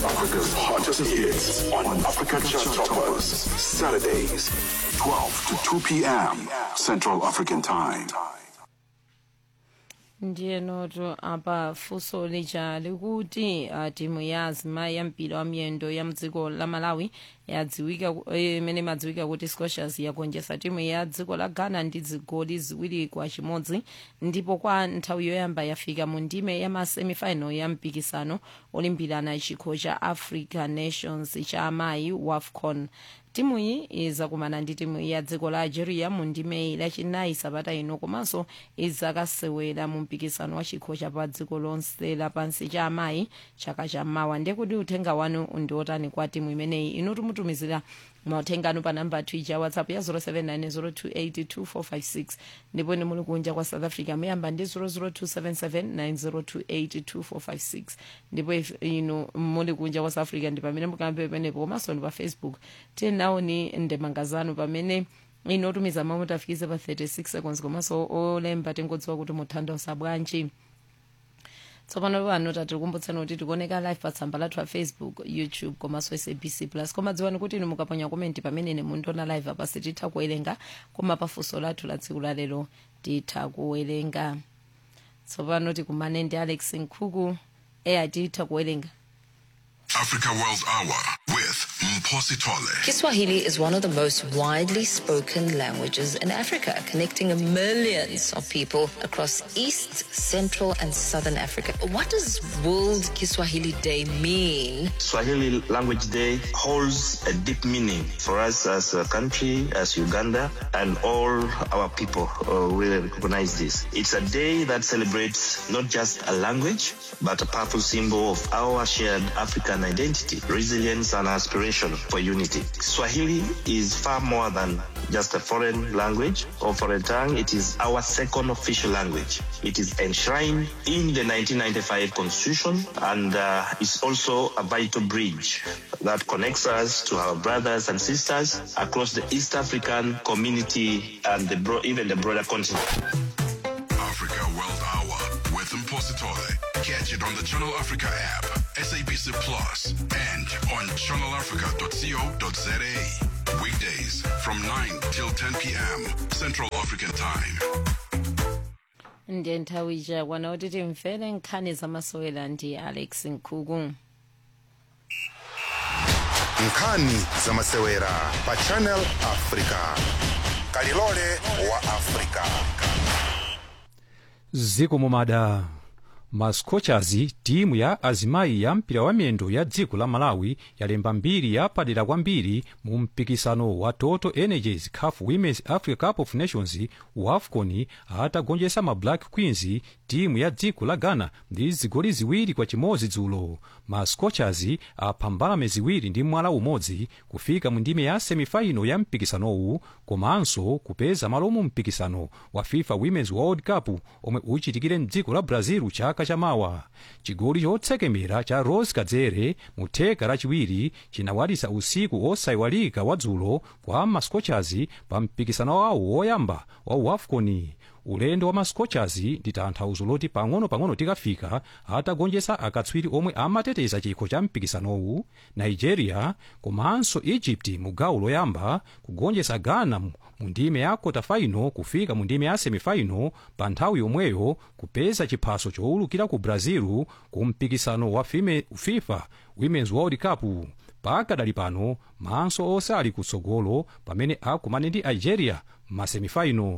Africa's hottest hits on Africa Chart Toppers. Saturdays, 12 to 2 p.m. Central African Time. ndiye noto apa funso lija likuti uh, timu ya azimayi ya mpira wa miyendo ya mdziko la malawi yadziwika ku- eh, imene imadziwika kuti scotias yagonjetsa timu ya dziko la ghana ndi zigoli ziwiri kwa chimodzi ndipo kwa nthawi yoyamba yafika mu ndime ya masemifinal ya mpikisano olimbirana chikho cha africa nations cha amayi wafcon timu iyi izakumana ndi timu ya dziko la algeria mu ndime lachinayi sabata ino komanso izakasewera mu mpikisano wa chikho cha pa dziko lonse lapansi cha amayi chaka chammawa ndiye kuti uthenga wanu ndiotani kwa timu imeneyi inu tumutumizira mauthenga anu pa namba twitter whatsapp ya 0790282456 ndipo ni muli kunja kwa south africa muyamba ndi 0027790282456 ndipo if inu muli kunja kwa south africa ndi pamene mukambe penepo komanso ndi pa facebook tinaoni ndemanga zanu pamene inu otumiza mawu tafikize pa 36 seconds komanso olemba tingodziwa kuti muthandausa bwanji tsopano pano tatikumbutsani kuti tikuoneka live pa tsamba lathu la facebook youtube komanso sabc plus koma dziwani kuti inu mukaponya komenti pamene ine mundiona live apa sititha kuwerenga koma pafunso lathu la tsiku lalero titha kuwerenga tsopano tikumane ndi alex nkhuku eya titha kuwerenga Africa World Hour with Mposi Tole. Kiswahili is one of the most widely spoken languages in Africa, connecting millions of people across East, Central, and Southern Africa. What does World Kiswahili Day mean? Swahili Language Day holds a deep meaning for us as a country, as Uganda, and all our people uh, really recognize this. It's a day that celebrates not just a language, but a powerful symbol of our shared African identity, resilience, and aspiration for unity. Swahili is far more than just a foreign language or foreign tongue. It is our second official language. It is enshrined in the 1995 Constitution and uh, is also a vital bridge that connects us to our brothers and sisters across the East African community and the bro- even the broader continent. Africa World Hour with Mposi Tole. Catch it on the Channel Africa app, SABC Plus, and on channelafrica.co.za. Weekdays from 9 till 10 p.m. Central African Time. ndiye nthawi ichakwana kuti timvere nkhani zamasewera ndi alex nkhuku nkhani zamasewera pa channel africa kalilole wa africa ziko mumada mascochers timu ya azimayi ya mpira wa miyendo ya dziko la malawi yalemba mbiri yapadera kwambiri mu mpikisano wa total energies caf women's africa cup of nations wafcon atagonjetsa ma black queens timu ya dziko la ghana ndi zigoli ziwiri kwa chimodzi dzulo mascochers apha mbalame ziwiri ndi mwala umodzi kufika mu ndime ya semifaino ya mpikisanowu komanso kupeza malo mu mpikisano wa fifa women's world cup omwe uchitikire mdziko la brazil chaka chamawa chigoli chotsekemera cha rose kadzere mu theka lachiwiri chinawalitsa usiku osayiwalika wa dzulo kwa mascochers pa mpikisano wawo woyamba wa wafcon ulendo wa mascochers ndi tanthauzo loti pang'ono-pang'ono tikafika atagonjetsa akatswiri omwe amateteza chikho cha mpikisanowu nigeria komanso egypt mu gawo loyamba kugonjetsa ghana mu mu ndime ya kotafaino kufika mu ndime ya semifaino pa nthawi yomweyo kupeza chiphaso chowulukira ku brazil ku mpikisano wa fime- fifa women's world cup pakadali pano maso onse ali kutsogolo pamene akumane ndi algeria m'masemifaino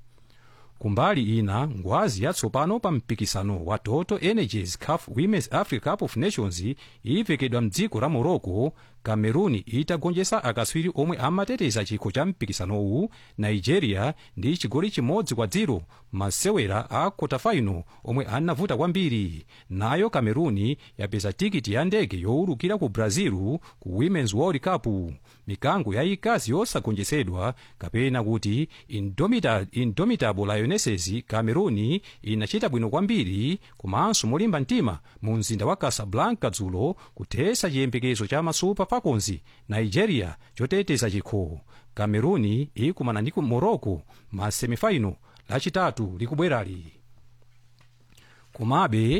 kumbali ina ngwazi yatsopano pa mpikisano wa total energies caf women's africa cup of nations ivekedwa mdziko la morocco cameroon itagonjetsa akatswiri omwe amateteza chikho cha mpikisanowu nigeria ndi chigoli chimodzi kwa dziro masewera a kotafaino omwe anavuta kwambiri nayo cameroon yapeza tikiti ya ndege yowulukira ku brazil ku women's world cup mikango yayikazi yosagonjetsedwa kapena kuti indomita, indomitable lionesses cameroon inachita bwino kwambiri komanso molimba mtima mu mzinda wa casablanca dzulo kuthetsa chiyembekezo cha masupa falcons nigeria choteteza chikho cameroon ikumana ndi ku morocco ma semifaino lachitatu likubwerali komabe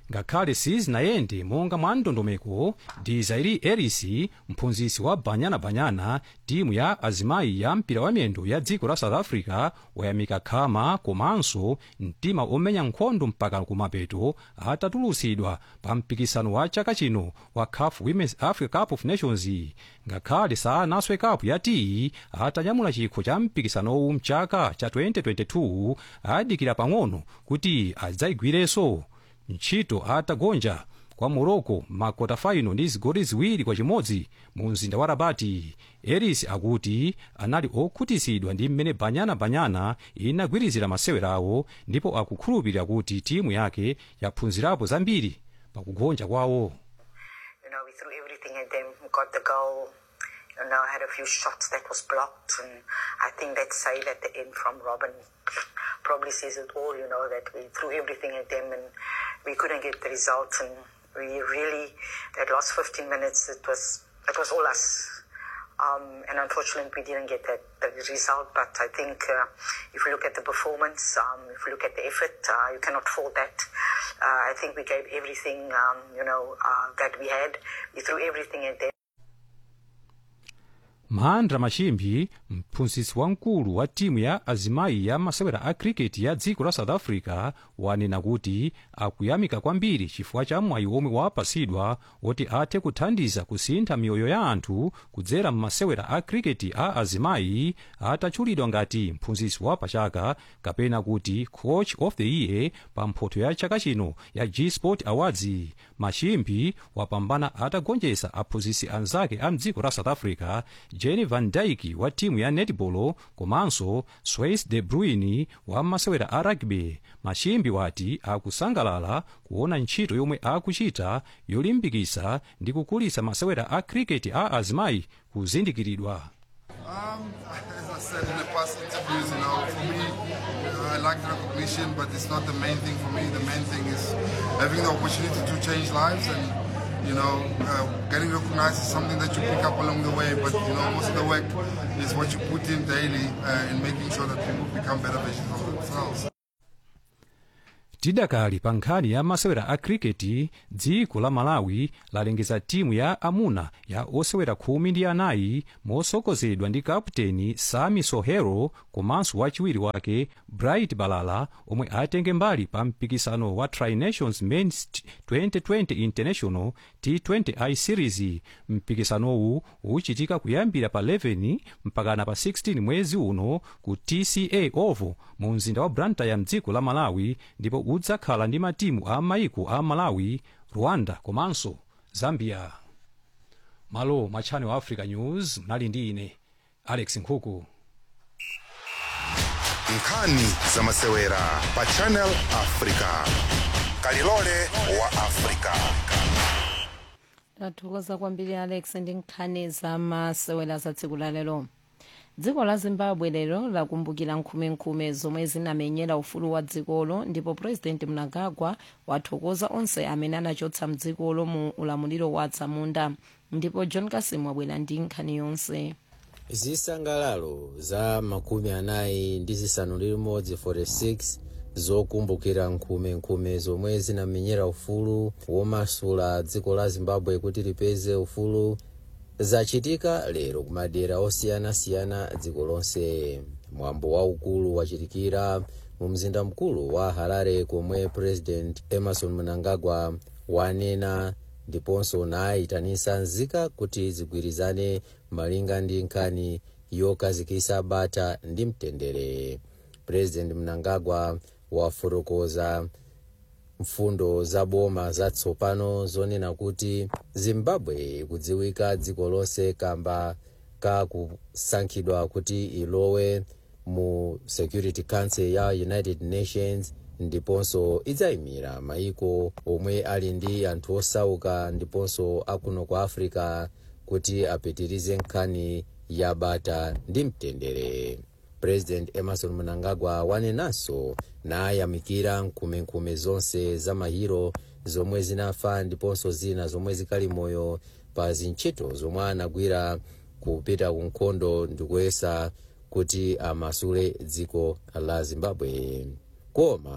ngakhale sizinayende monga mwa ndondomeko desiree ellis mphunzitsi wa banyanabanyana timu ya azimayi ya mpira wa miyendo ya dziko la south africa wayamika khama komanso mtima omenya nkhondo mpaka kumapeto atatulutsidwa pa mpikisano wa chaka chino wa caf women's africa cup of nations ngakhale sanaswe cup ya tiyi atanyamula chikho cha mpikisanowu mchaka cha 2022 adikira pang'ono kuti adzayigwirenso ntchito atagonja kwa morocco makota faino ndi zigoli ziwiri kwa chimodzi mu mzinda wa rabati eris akuti anali okhutitsidwa ndi mmene banyanabanyana inagwirizira masewerawo ndipo akukhulupirira kuti timu yake yaphunzirapo zambiri pakugonja kwawo You know, we threw everything at them, got the goal. You know, had a few shots that was blocked, and I think that save at the end from Robin probably says it all. You know, that we threw everything at them and we couldn't get the result, and we really that last 15 minutes it was it was all us. Um, and unfortunately, we didn't get that, that result. But I think uh, if you look at the performance, um, if you look at the effort, uh, you cannot fault that. Uh, I think we gave everything, um, you know, uh, that we had. We threw everything at them. mahandra machimbi mphunzitsi wamkulu wa timu ya azimayi ya masewera a cricket ya dziko la south africa wanena kuti akuyamika kwambiri chifukwa cha mwayi omwe wapatsidwa woti athe kuthandiza kusintha miyoyo ya anthu kudzera m'masewera a cricket a azimayi atatchulidwa ngati mphunzitsi wa pachaka kapena kuti coach of the year pa mphoto ya chaka chino ya g sport awards machimbi wapambana atagonjetsa aphunzitsi anzake a mdziko la south africa jenny van dyke wa timu ya netball komanso swais de bruin wa masewera a rugby machimbi wati akusangalala kuona ntchito yomwe akuchita yolimbikitsa ndi kukulitsa masewera a cricket a azimayi kuzindikiridwa Um, as I said in the past interviews, you know, for me, uh, I like the recognition, but it's not the main thing for me. The main thing is having the opportunity to change lives and, you know, uh, getting recognized is something that you pick up along the way, but, you know, most of the work is what you put in daily uh, in making sure that people become better versions of themselves. tidakali pa nkhani ya masewera a kriketi dziko la malawi lalengeza timu ya amuna ya osewera khumi ndi anayi motsogozedwa ndi kaputeni sami sohero komanso wachiwiri wake bright balala omwe atenge mbali pa mpikisano wa tri-nations mens 2020 international t20i series mpikisanowu uchitika kuyambira pa 11 mpakana pa 16 mwezi uno ku tca oval mu mzinda wa blantyre mdziko la malawi ndipo udzakhala ndi matimu a maiko a malawi rwanda komanso zambia malo mwa channel africa news mnali ndi ine alex nkhuku nkhani za masewera pa channel africa kalilole wa africa tathokoza kwambiri alex ndi nkhani za masewera za tsiku la lero dziko la zimbabwe lero lakumbukira nkhumenkhume zomwe zinamenyera ufulu wa dzikolo ndipo purezidenti mnangagwa wathokoza onse amene anachotsa mdzikolo mu ulamuliro wa atsamunda ndipo john kasim wabwera ndi nkhani yonse zisangalalo za makumi anayi ndi zisanu ndi limodzi 46 zokumbukira nkhumenkhume zomwe zinamenyera ufulu womasula dziko la zimbabwe kuti lipeze ufulu zachitika lero kumadera osiyanasiyana dziko lonse mwambo waukulu wachitikira mu mzinda mkulu wa harare komwe president emerson mnangagwa wanena ndiponso nayitanisa nzika kuti zigwirizane malinga ndi nkhani yokazikisa bata ndi mtendere president mnangagwa wafotokoza mfundo za boma zatsopano zonena kuti zimbabwe ikudziwika dziko lonse kamba ka kusankhidwa kuti ilowe mu security council ya united nations ndiponso idzayimira maiko omwe ali ndi anthu osauka ndiponso akuno kwa africa kuti apitirize nkhani ya bata ndi mtendere president emerson mnangagwa wanenanso nayamikira nkhumenkhume zonse za mahiro zomwe zinafa ndiponso zina zomwe zikali moyo pa zintchito zomwe anagwira kupita ku nkhondo ndikuyesa kuti amasule dziko la zimbabwe koma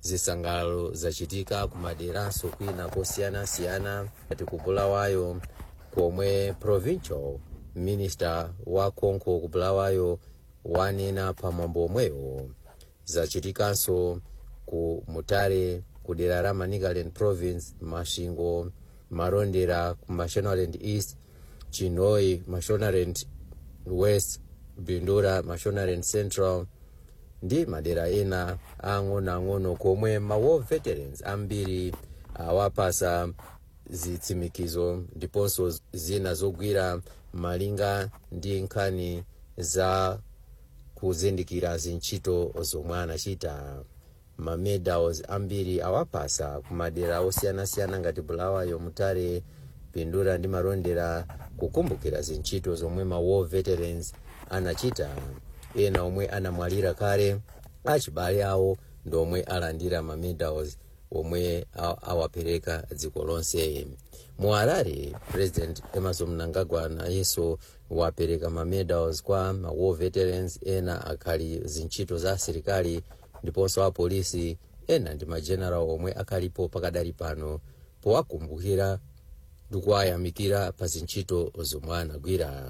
zisangalalo zachitika kumaderanso kwina kosiyanasiyana ngati ku bulawayo komwe provincial minister wa konko ku bulawayo wanena pamwambo omwewo zachitikanso ku mutare ku dera la manicaland province mashingo marondera ku mashonaland east chinoi mashonaland west bindura mashonaland central ndi madera ena ang'onoang'ono komwe ma war veterans ambiri awapasa zitsimikizo ndiponso zina zogwira malinga ndi nkhani za kuzindikira zintchito zomwe anachita mamedals ambiri awapasa kumadera osiyanasiyana ngati bulawayo mutare pindura ndi marondera kukumbukira zintchito zomwe ma war veterans anachita ena omwe anamwalira kale achibale awo ndi omwe alandira mamedals omwe a- awapereka dziko lonse mu harare president emerson mnangagwa nayenso wapereka mamedals kwa ma war veterans ena akhali zintchito za asilikali ndiponso apolisi ena ndi mageneral omwe akhalipo pakadali pano powakumbukira ndi kuwayamikira pa zintchito zomwe anagwira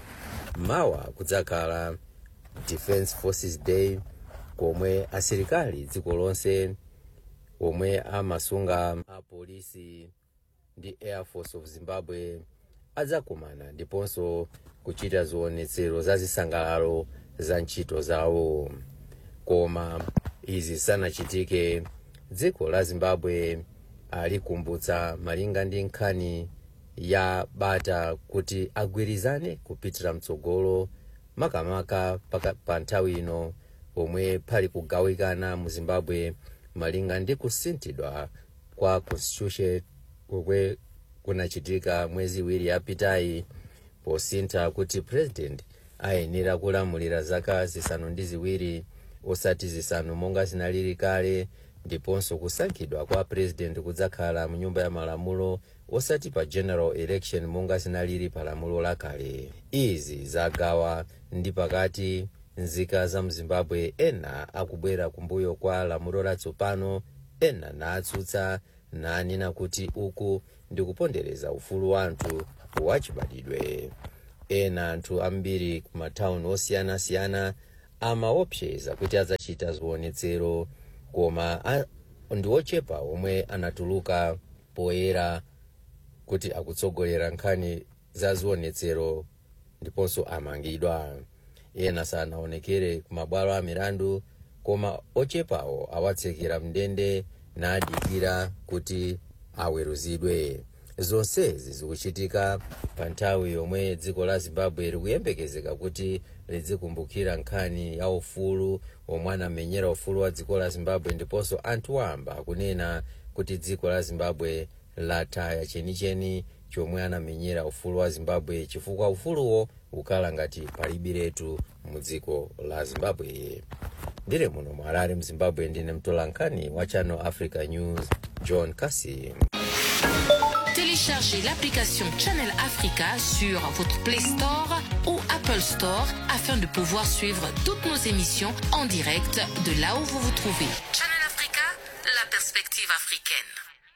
mawa kudzakhala defense forces day komwe asilikali dziko lonse omwe amasunga apolisi ndi air force of zimbabwe adzakumana ndiponso kuchita zionetsero za zisangalalo za ntchito zawo koma izi sanachitike dziko la zimbabwe alikumbutsa malinga ndi nkhani ya bata kuti agwirizane kupitira mtsogolo makamaka paka- pa nthawi ino pomwe pali kugawikana mu zimbabwe malinga ndi kusinthidwa kwa constitution komwe kunachitika mwezi iwiri yapitayi posintha kuti president ayenera kulamulira zaka zisanu ndi ziwiri osati zisanu monga zinalili kale ndiponso kusankhidwa kwa president kudzakhala mu nyumba ya malamulo osati pa general election monga zinalili pa lamulo lakale izi zagawa ndi pakati nzika za mzimbabwe ena akubwera kumbuyo kwa lamulo latsopano ena natsutsa nanena kuti uku ndi kupondereza ufulu wa anthu wachibadidwe ena anthu ambiri ku matawuni osiyanasiyana amaopseza kuti adzachita zionetsero koma a- ndi ochepa omwe anatuluka poyera kuti akutsogolera nkhani za zionetsero ndiponso amangidwa ena sanaonekere ku mabwalo a milandu koma ochepawo awatsekera mndende nadikira kuti aweruzidwe zonsezi zikuchitika pa nthawi yomwe dziko la zimbabwe likuyembekezeka kuti lizikumbukira nkhani ya ufulu omwe anamenyera ufulu wa dziko la zimbabwe ndiponso anthu wamba kunena kuti dziko la zimbabwe lataya chenicheni chomwe anamenyera ufulu wa zimbabwe chifukwa ufuluwo ukhala ngati palibiretu mu dziko la zimbabwe ndire muno mu harare mzimbabwe ndine mtolankhani wa channel africa news john kasim Téléchargez l'application Channel Africa sur votre Play Store ou Apple Store afin de pouvoir suivre toutes nos émissions en direct de là où vous vous trouvez. Channel Africa, la perspective africaine.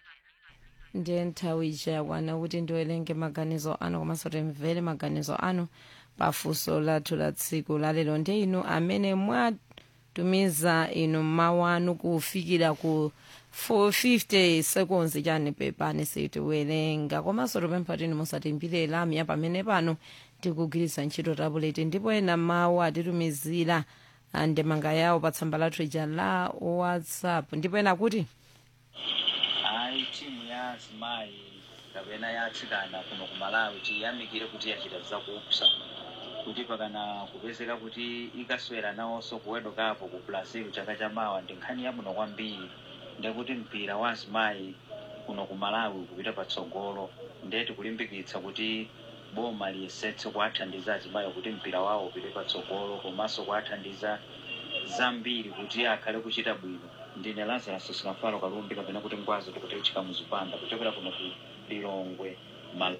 ndiye nthawi ichakwana kuti ndiwerenge maganizo anu komanso timvere maganizo anu pafunso lathu la tsiku lalero ndi inu amene mwatumiza inu mawu anu kufikira ku 450 seconds chani pepani sitiwerenga komanso tupempha tini musatimbire lamya pamene pano tikugwiritsa ntchito tabuleti ndipo ena mawu atitumizira ah, ndemanga yawo pa tsamba lathu ija la whatsapp ndipo ena kuti hayi timu ya azimayi kapena ya atsikana kuno ku malawi tiyamikire kuti yachita zakupsa kuti pakana kupezeka kuti ikaswera nawonso kuwedukapo ku brazil chaka chamawa ndi nkhani yabwino kwambiri ndekuti mpira wa azimayi kuno ku malawi kupita patsogolo ndeti kulimbikitsa kuti boma liyesetse kuwathandiza azimayi kuti mpira wawo upite patsogolo komanso kuwathandiza zambiri kuti akhale kuchita bwino ndine lazarus sinafalo kalumbi kapena kuti ngwazi tikute uchika muzipanda kuchokera kuno ku lilongwe mal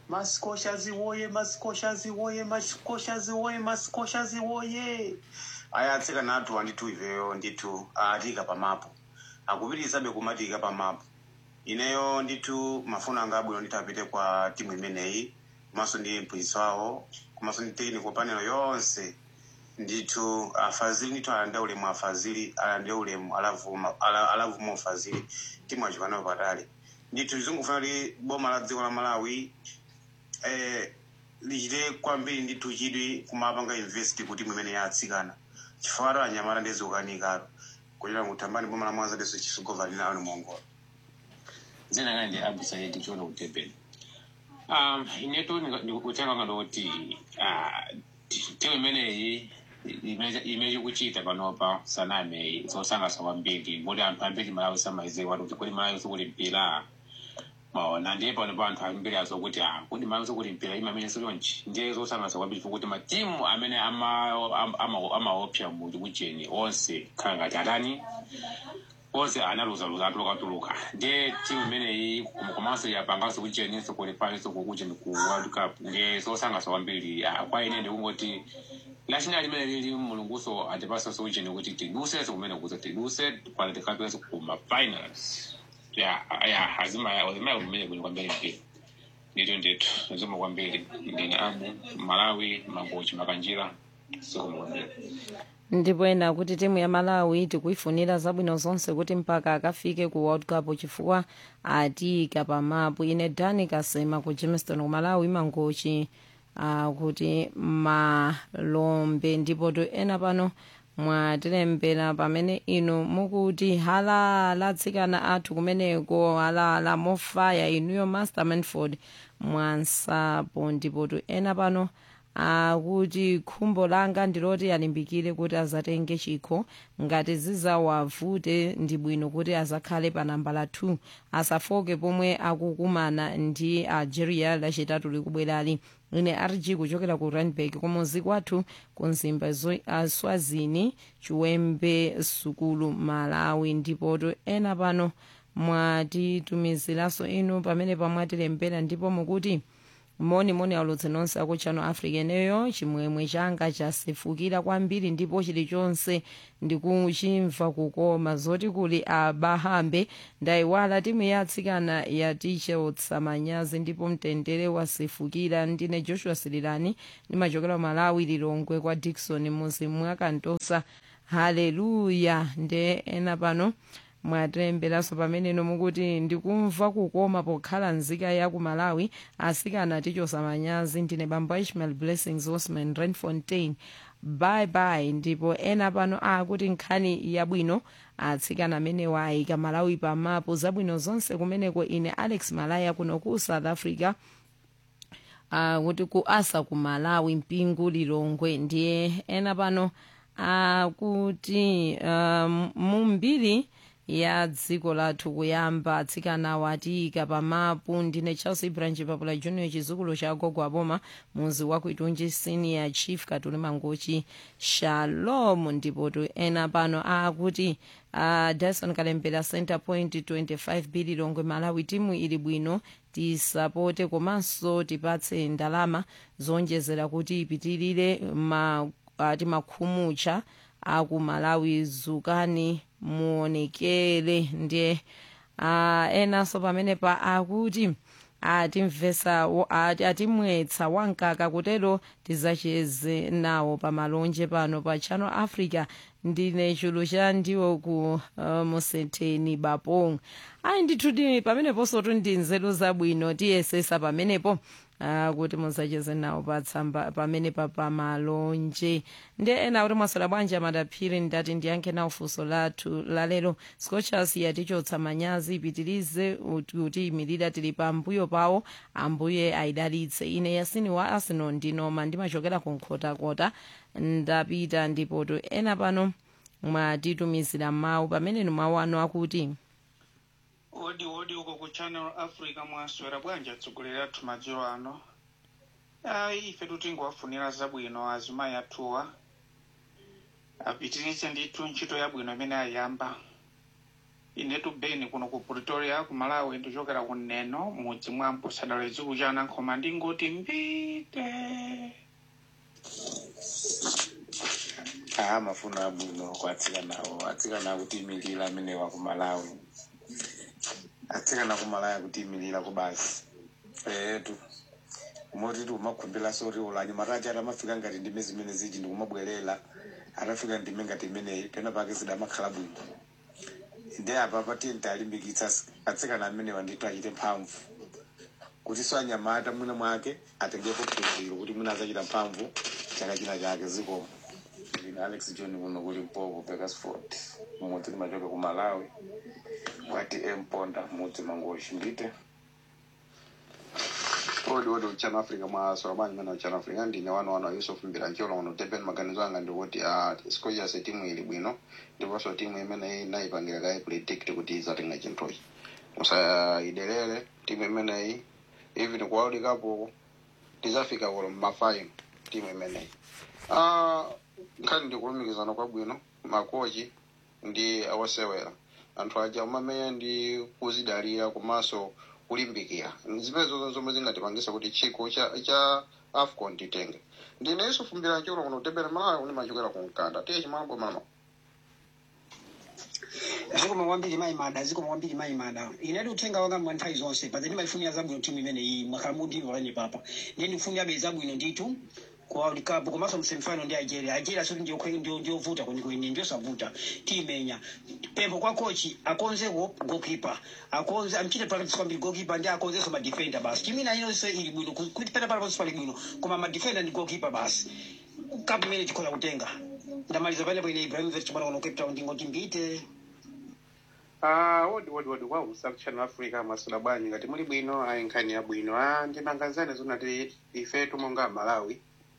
masikoshazi woye masikoshazi woye masikoshazi woye masikoshazi woye aya atsikana athu andithu iveyo ndithu atika pamapo akupitirizabe kumatika pamapo ineyo ndithu mafuno anga abwino ndithu apite kwa timu imeneyi komanso ndi mphunzitsi wawo komanso ndi technical panel yonse ndithu afazili ndithu alande ulemu afazili alande ulemu alavuma ala- alavuma ufazili timu achipanayo patali ndithu zingufuna kuti boma la dziko la malawi eh, lichite kwambiri ndithu chidwi kumapanga invest kuti timu imene yatsikana chifukwa ato anyamata ndezikukanikalo kuchita kuthambani boma la mwanza deso chisugova linawo ni mongola dzina langa ndi abu saidi chiona ku durban um ineto ndikutenga ngandoti timu imeneyi imechi kuchita panopa saname zosangalatsa kwambiri moti anthu ambiri malawi samaiziwa kuti kodi malawi sikuti mpira maona ndiye pano pa anthu ambiri azokuti ah kodi malawi sikuti mpira imamene silonchi ndiye zosangalatsa kwambiri fukuti matimu amene ama- ama- ama- amaopsa mu kucheni onse khala ngati atani onse analuzaluza atulukatuluka ndiye timu imeneyi komanso yapanganso kucheninso kulipaninso kukucheni ku world cup ndiye zosangalatsa kwambiri Ah, kwa ine ndikungoti national limene lili mulunguso atipasanso kucheni kuti tidusenso kumene kuza tiduse pano tikapitenso kuma finals ya ya azima azima kumene kuli kwambiri mpira ndito ndithu azima kwambiri ndine abu malawi mangochi makanjira sikoma kwambiri ndipo ena kuti timu ya malawi tikuifunira zabwino zonse kuti mpaka akafike ku world cup chifukwa atiyika pamapu ine dani kasema ku jamestown ku malawi mangochi uh, kuti malombe ndipo to ena pano mwatilembera pamene inu mukuti halala atsikana athu kumeneko halala mofaya inuyo master manford mwansapo ndipo to ena pano akuti khumbo langa ndiloti alimbikire kuti azatenge chikho ngati zizawavute ndi bwino kuti azakhale pa namba la 2 asafoke pomwe akukumana ndi algeria lachitatu likubwerali ine rg kuchokera ku randburg kumuzi kwathu ku nzimba zo- ah, swazini chiwembe sukulu malawi ndipoto ena pano mwatitumiziranso inu pamene pamwatilembera ndipo mukuti moni moni alutse nonse aku channel africa eneyo chimwemwe changa chasefukira kwambiri ndipo chilichonse ndikuchimva kukoma zoti kuli abahambe ndayiwala timu ya atsikana ya tichotsa manyazi ndipo mtendere wasefukira ndine joshua sirilani ndimachokera malawi lilongwe kwa dikson muzi mwakantosa haleluya nde ena pano mwatilemberaso pameneno mukuti ndikumva kukoma pokhala nzika ya ku malawi asikana tichosa manyazi ndine bambo ishmael blessings osman renfontain bye bye ndipo ena pano akuti nkhani yabwino atsikana amenewa ayika malawi pamapo zabwino zonse kumeneko ine alex malaya kuno ku south africa uh, kuti ku asa ku malawi mpingu lilongwe ndiye ena pano akuti um, mumbiri ya dziko lathu kuyamba atsikana watiyika pamapu ndine charles ibranji papula junior chizukulu cha gogo aboma muzi wa kuitunji senior chief katuli mangochi shalom ndipo tu ena pano akuti uh, dyson kalembera center point 25 bili longwe malawi timu ili bwino tisapote komanso tipatse ndalama zonjezera kuti ipitirire ma, uh, timakhumucha aku malawi zukani muonekere ndiye uh, enanso pamene pa akuti atimvesa wo- ati- atimwetsa wankaka kutero tizacheze nawo pamalonje pano pa channel africa ndine chulu cha ndiwo ku uh, musetheni bapong ayi ndithu pameneponso tu ndi nzeru zabwino tiyesesa pamenepo uh, kuti musacheze nawo patsamba pamene pa pamalonje ndiye ena kuti mwasala bwanji amadaphiri ndati ndiyankhe nawo funso lathu lalero scochas yatichotsa manyazi ipitirize ut- kuti imirira tili pambuyo pawo ambuye ayidalitse ine yasini wa arsenal ndinoma ndimachokera ku nkhotakota ndapita ndipoto ena pano mwatitumizira mawu pamene mawu anu akuti odi odi uko ku channel africa mwaswera bwanji atsogoleri athu madzulo ano ayi ife tingowafunira zabwino azimayi athuwa apitirize ndithu ntchito yabwino imene ayamba inetu beni kuno ku pretoria ku malawi ndichokera ku neno mudzi mwa mposadala dzikulu cha anankhoma ndingoti mbite aa mafuno abwino kwatsikanawo atsikana akutimilira amenewa ku malawi atsikana ku malawi akutimilira ku basi etu moti tiumakhumbira soti ulanyi matachi atamafika ngati ndime zimene ziji ndikumabwerera atafika ndime ngati imeneyi pena pake zidamakhala bwino ndi apa patiye talimbikitsa atsikana amenewa ndithu achite mphamvu kuti so anyamata mwina mwake atengepo phunziro kuti mwina azachita mphamvu chaka china chake zikomo ine alex john kuno kuli mpopo bekasford mudzi limachoka ku malawi kwati emponda mudzi mangoshi ndite odi odi uchano africa mwasola bwanji mene uchano africa ndine wano wano yusuf mbirancholo uno tepeni maganizo anga ndikuti uh, scochers timu ili bwino ndiponso timu imene inayipangira kayi predict kuti izatenga chinthuchi musayidelere timu imeneyi even ku world cup uko tizafika kulo mmafaino timu imeneyi uh, nkhani ndikulumikizana kwabwino makochi ndi awasewera anthu aja umamenya ndi kuzidalira komanso kulimbikira zimene zonse zomwe zingatipangisa kuti chikho cha cha afcon titenge ndine yusufu mbirancholo kuno tepera malawi ndimachokera ku mkanda tiye chimambo mama zikoma kwambiri mayimada zikoma kwambiri mayimada inati uthenga wanga mwa nthawi zonse paze ndimayifunira zabwino timu imeneyi mwakhala mudimva pene papa ndiye ndikufunirabe zabwino ndithu ku world cup komanso msemifinal ndi algeria algeria soti ndiovuta kwenikweni ndiosavuta tiyimenya pempho kwa kochi akonzeko goalkeeper akonze amchite practice kwambiri goalkeeper ndi akonzenso madefender basi chimina inonse ili bwino kuti pena palaponse pali bwino koma madefender ndi goalkeeper basi cup imene tikhoza kutenga ndamaliza panepo ine ibrahimovic mwana kuno cape town ndingoti mbite Ah, wodi wodi wodi wa usaku channel africa masula bwanji ngati muli bwino ayi nkhani yabwino ah ndimangazane zonati ifetu monga malawi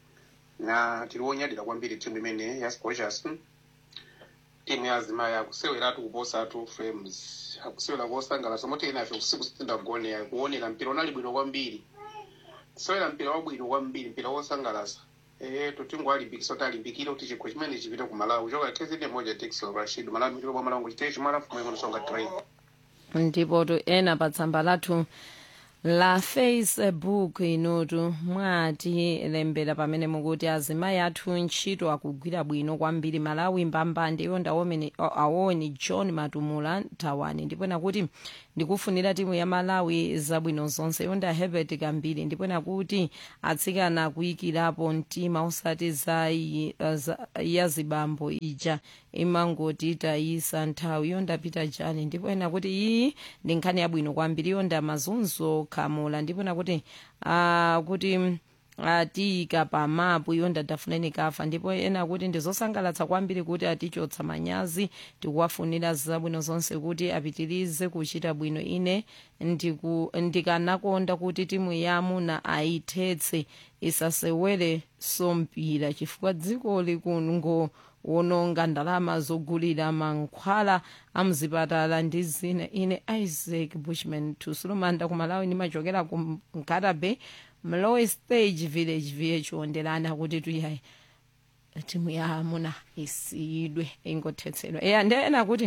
na tiliwonyadira kwambiri timu imene ya scorchers timu ya azimayi akuseweratu kuposatu frames akusewera kosangalatsa moti ena afe usiku sitindagonera kuonera mpira unali bwino kwambiri kusewera mpira wabwino kwambiri mpira wosangalatsa eh tutingwalimbikisa kuti alimbikire kuti chikho chimene chipite ku malawi choka kezide moja texel rashid malawi mitiro bwa malawi chitechi mwalafu mwemwe nsonga train ndipo to ena pa tsamba lathu la facebook inutu mwatilembera pamene mukuti azimayi athu ntchito akugwira bwino kwambiri malawi mbambande iyo ndaomene aoni john matumula thawani ndipo nakuti ndikufunira timu ya malawi zabwino zonse iyo nda herbert kambiri ndipo nakuti atsikana kuyikirapo mtima osati za yi- za- ya zibambo ija imangoti tayisa nthawi iyo ndapita jani ndipo ena kuti iyi ndi nkhani yabwino kwambiri iyo nda mazunzo khamula ndipo nakuti ah, kuti atiyika pamapu iyo ndadafuneni kafa ndipo ena kuti ndizosangalatsa kwambiri kuti atichotsa manyazi tikuwafunira zabwino zonse kuti apitirize kuchita bwino ine ndiku- ndikanakonda kuti timu yamuna ayithetse isasewere sompira chifukwa dziko likungo wononga ndalama zogulira mankhwala amzipatala ndi zina ine isaac bushman tusulumanda kumalawi ndimachokera ku nkatabe mlowe stage village vh wonderana kuti tuyayi timu ya amuna isiyidwe ingothetsedwa eya ndiyena kuti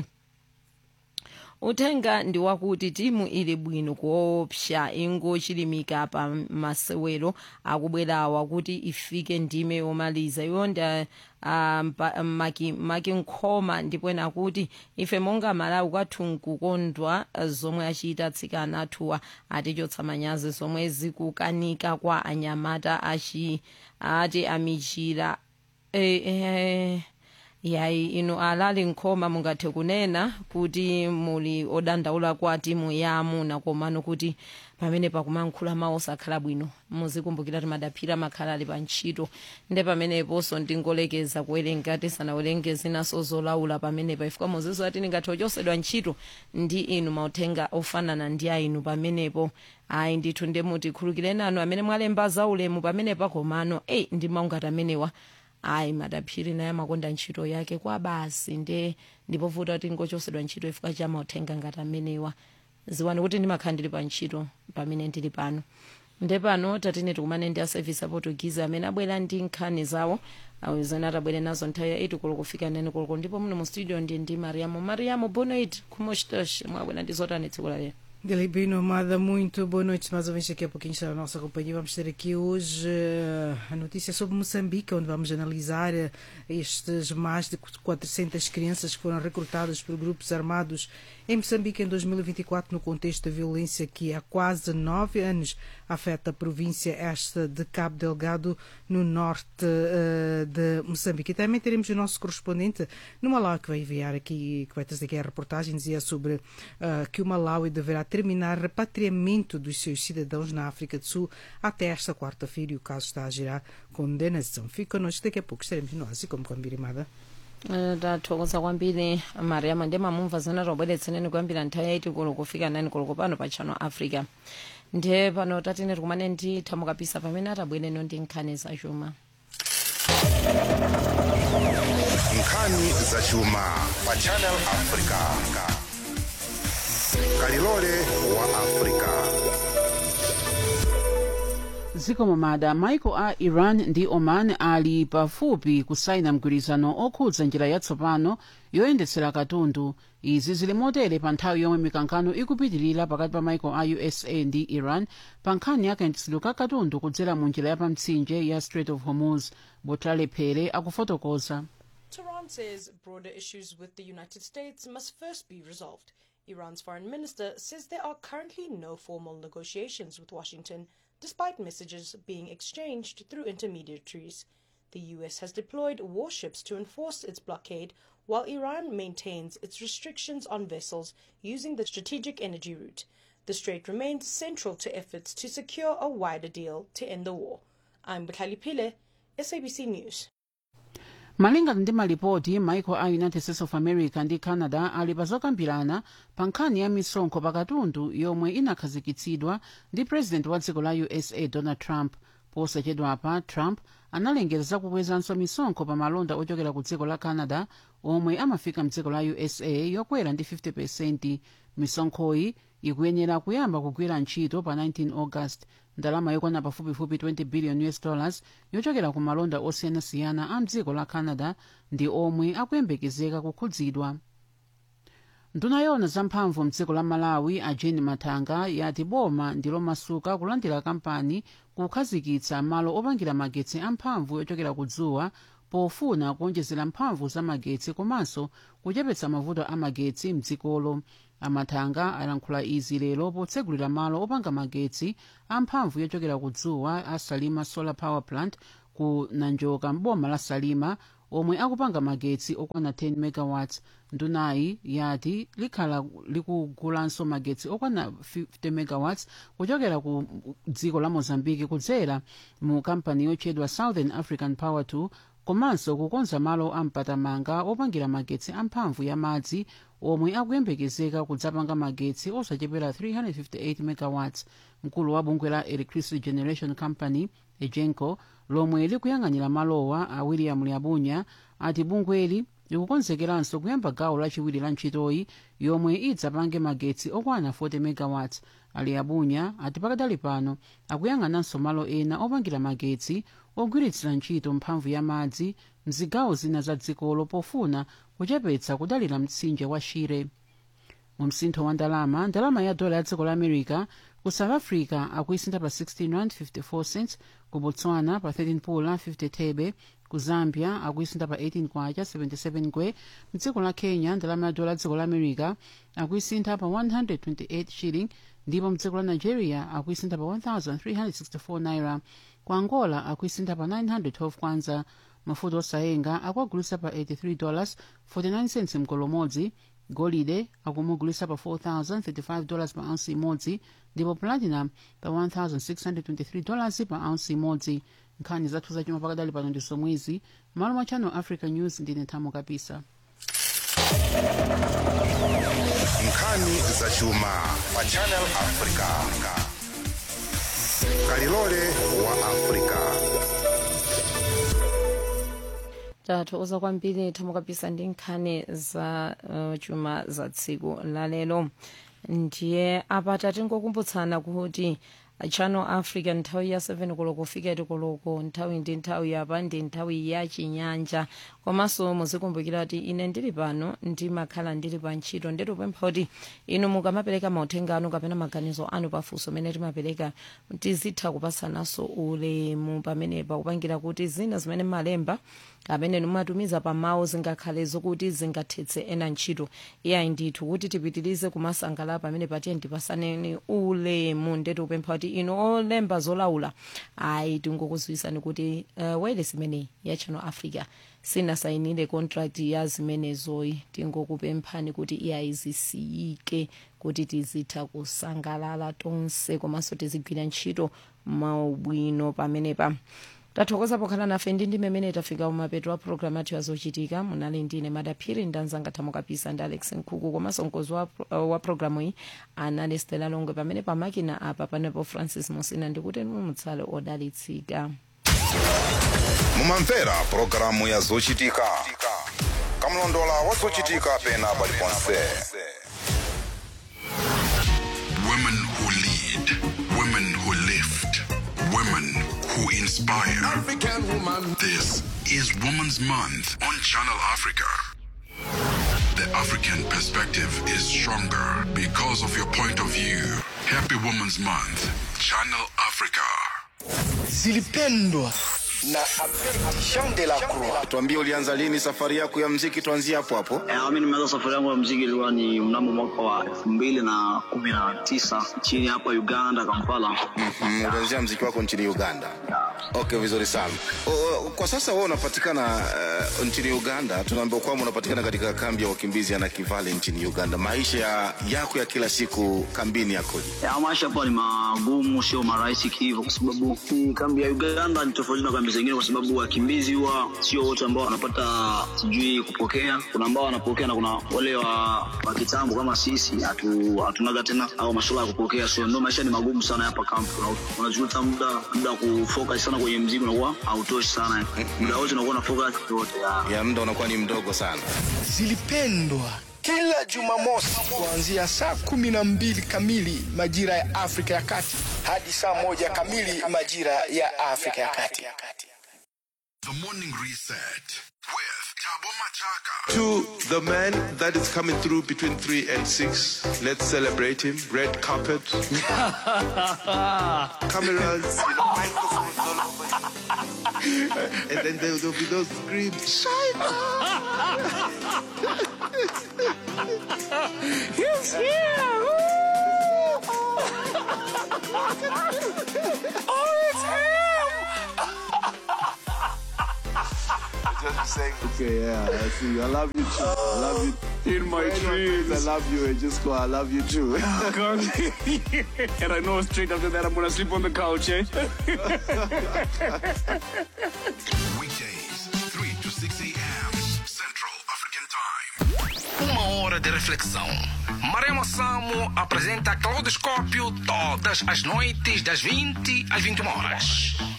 uthenga ndi wakuti timu ili bwino kuopsa ingochilimika pa masewero akubwerawa kuti ifike ndime yomaliza yonda um, maki, maki nkhoma ndipo ena kuti ife monga malawi kwathu nkukondwa zomwe achita atsikana athuwa atichotsa manyazi zomwe zikukanika kwa anyamata achi ati amichira eh, eh, yayi inu alali nkhoma mungathe kunena kuti muli odandaula kwa timu ya amuna komano kuti pamene pakumankhula mawu osakhala bwino muzikumbukira kuti madaphira makhala ali pa ntchito nde pameneponso ndingolekeza kuwerenga tisanawerenge zinaso zolaula pamenepa ifika muzizo ati ndingathe ochosedwa ntchito ndi inu mauthenga ofanana ndi ainu pamenepo ayi ndithu ndemuti khulukireni anu amene mwalemba zaulemu pamenepa komano eyi ndi maungati amenewa ayi madaphiri naye amakonda ntchito yake kwa basi nde ndipovuta kuti ngochosedwa ntchito ifika cha mauthenga ngati amenewa ziwani kuti ndimakhala ndili pa ntchito pamene ndili pano nde pano tatine tikumane ndi a service aportuguese amene abwera ndi nkhani zawo awizana atabwere nazo nthawi ya 8 koloko kufika 9 koloko ndipo muno mu studio ndi ndi mariamo mariamo bonoit kumoshtosh mwabwera ndi zotani tsiku la lero Galibino Amada, muito boa noite. Mais uma vez aqui a pouquinho está a nossa companhia. Vamos ter aqui hoje eh, a notícia sobre Moçambique, onde vamos analisar eh, estes mais de 400 crianças que foram recrutadas por grupos armados em Moçambique em 2024, no contexto da violência que há quase nove anos afeta a província esta de Cabo Delgado, no norte eh, de Moçambique. E também teremos o nosso correspondente no Malawi, que vai enviar aqui, que vai trazer aqui a reportagem, dizia sobre eh, que o Malawi deverá terminar repatriamento dos seus cidadãos na África do Sul até esta quarta-feira e o caso está a gerar condenação. Fica connosco, daqui a pouco estaremos nós, como kwambirimada. tathokoza kwambiri mariama ndi mamumva zana tobweretseneni kuyambira nthawi yaiti kulo kufika nani kulo pano pa channel africa ndiye pano tatene tikumane ndi thamukapisa pamene atabwereno ndi nkhani zachuma nkhani zachuma pa channel africa kalilole wa africa zikomo mada maiko a iran ndi oman ali pafupi kusaina mgwirizano okhudza njira yatsopano yoyendetsera katundu izi zili motere pa nthawi yomwe mikankano ikupitirira pakati pa maiko a usa ndi iran pa nkhani ya kayendetsedwe ka katundu kudzera mu njira yapamtsinje ya strait of hormuz botlale phere akufotokoza Tehran says broader issues with the United States must first be resolved. Iran's foreign minister says there are currently no formal negotiations with Washington, despite messages being exchanged through intermediaries. The US has deployed warships to enforce its blockade, while Iran maintains its restrictions on vessels using the strategic energy route. The strait remains central to efforts to secure a wider deal to end the war. I'm Bukhali Pile, SABC News. malingana ndi malipoti maiko a united states of america ndi canada ali pazokambirana pa nkhani ya misonkho pakatundu yomwe inakhazikitsidwa ndi president wa dziko la usa donald trump posachedwapa trump analengeza zakukwezanso misonkho pa malonda ochokera ku dziko la canada omwe amafika mdziko la usa yokwera ndi 50 pesenti misonkhoyi ikuyenera kuyamba kugwira ntchito pa 19 august ndalama yokwana pafupifupi 20 billion us dollars yochokera ku malonda osiyanasiyana a mdziko la canada ndi omwe akuyembekezeka kukhudzidwa nduna yona zamphamvu mdziko la malawi a jane matanga yati boma ndi lomasuka kulandira kampani kukhazikitsa malo opangira magetsi amphamvu yochokera ku dzuwa pofuna kuonjezera mphamvu za magetsi komanso kuchepetsa mavuto a magetsi mdzikolo amatanga alankhula izi lero potsegulira malo opanga magetsi amphamvu yochokera ku dzuwa a salima solar power plant ku nanjoka mboma la salima omwe akupanga magetsi okwana 10 megawatts ndunayi yati likhala likugulanso magetsi okwana 50 megawatts kuchokera ku dziko la mozambiki kudzera mu kampani yotchedwa southern african power 2 komanso kukonza malo ampatamanga opangira magetsi amphamvu ya madzi omwe akuyembekezeka kudzapanga magetsi osachepera 358 megawatts mkulu wa bungwe la electricity generation company egenco lomwe likuyang'anira malowa a william lyabunya ati bungweli likukonzekeranso kuyamba gawo lachiwiri la ntchitoyi yomwe idzapange magetsi okwana 40 megawatts ali abunya ati pakadali pano akuyang'ananso malo ena opangira magetsi ogwiritsira ntchito mphamvu ya madzi mzigawo zina za dzikolo pofuna kuchepetsa kudalira mtsinje wa shire mu msintho wa ndalama ndalama ya dola ya dziko la america ku south africa akuyisintha pa 16 rand 54 cents ku botswana pa 13 pula 50 thebe ku zambia akuyisintha pa 18 kwacha 77 ngwe mdziko la kenya ndalama ya dola ya dziko la america akuyisintha pa 128 shilling ndipo mdziko la nigeria akuyisintha pa 1364 naira ku angola akuyisintha pa 912 kwanza mafuta osayenga akuagulitsa pa 83 dollars 49 cents mgolo umodzi golide akumugulitsa pa 4035 dollars pa ounce imodzi ndipo platinum pa 1623 dollars pa ounce imodzi nkhani zathu zachuma pakadali pano ndi zomwezi malo mwa channel africa news ndine nthamo kapisa nkhani zachuma pa channel africa kalilole wa africa tathokoza kwambiri thamukapisa ndi nkhani za uh, chuma za tsiku lalero ndiye apa tatingokumbutsana kuti channel africa nthawi ya 7 koloko kufika 8 koloko nthawi ndi nthawi yapa ndi nthawi ya chinyanja komanso muzikumbukira kuti ine ndili pano ndimakhala ndili pa ntchito nditupempha kuti inu mukamapereka mauthenga anu kapena maganizo anu pafunso mene timapereka tizitha kupatsananso ulemu pamenepa kupangira kuti zina zimene malemba amene mumatumiza pamawu zingakhale zokuti zingathetse ena ntchito iyayi ndithu kuti tipitirize kumasangalala pamene patiye ndipasaneni ulemu ndetu upempha kuti inu olemba zolaula ayi tingokuziwisani kuti uh, wailesi imeneyi ya channel africa sinasayinire contract ya zimenezoyi tingokupemphani kuti iyayi zisiyike kuti tizitha kusangalala tonse komanso tizigwira ntchito maubwino pamenepa tathokoza pokhala nafe ndi ndi mmene tafika umapeto wa programu yathu yazochitika munali ndine madaphiri ndanzanga thamukapisa ndi alex nkhuku komanso mkozi wa, uh, wa programu iyi anali stela longwe pamene pamakina apa panepo francis musina ndikuti mutsale odalitsika mumamvera pulogalamu ya zochitika kamlondola wa zochitika pena paliponse Women who lead, women who lift, women who inspire. African woman. This is Women's Month on Channel Africa. The African perspective is stronger because of your point of view. Happy Women's Month, Channel Africa. zilipendwa na Jean de la Croix. tuambie ulianza lini safari yako ya mziki tuanzie hapo hapo Eh, mi nimeanza safari yangu ya mziki ilikuwa ni mnamo mwaka wa elfu mbili na kumi na tisa nchini hapa Uganda, Kampala. mm, ulianzia mziki wako nchini uganda okay vizuri sana o, o, kwa sasa wewe unapatikana uh, nchini uganda tunaambiwa kwamba unapatikana katika kambi ya wakimbizi ya nakivale nchini uganda maisha ya, yako ya kila siku kambini yakoje Ya, maisha hapa ni magumu, sio marahisi kihivyo, kwa sababu hii kambi ya Uganda ni tofauti na kambi zingine, kwa sababu wakimbizi huwa sio wote ambao wanapata sijui kupokea. Kuna ambao wanapokea na kuna wale wa, wa kitambo kama sisi hatu, hatunaga tena au masuala ya kupokea, so ndio maisha ni magumu sana hapa kambi. Una- Unajuta muda muda wa kufocus sana kwenye mziki unakuwa hautoshi sana, muda wote unakuwa na focus yote ya ya muda unakuwa ni mdogo sana Zilipendwa kila Jumamosi kuanzia saa kumi na mbili kamili majira ya Afrika ya Kati hadi saa moja kamili majira ya Afrika ya Kati. The Morning Reset with Tabo Machaka. To the man that is coming through between 3 and 6, let's celebrate him. Red carpet. Cameras, you know, microphones all over. and then there will be those screams. He's here! oh, it's him! Just saying, okay, yeah, I see you. I love you too. I love you. In my dreams. I love you. And just go, I love you too. and I know straight after that I'm gonna sleep on the couch, eh? Weekdays, 3 to 6 a.m. Central African Time. Uma hora de reflexão. Marema Samo apresenta Claudoscópio todas as noites das 20 às 21 horas.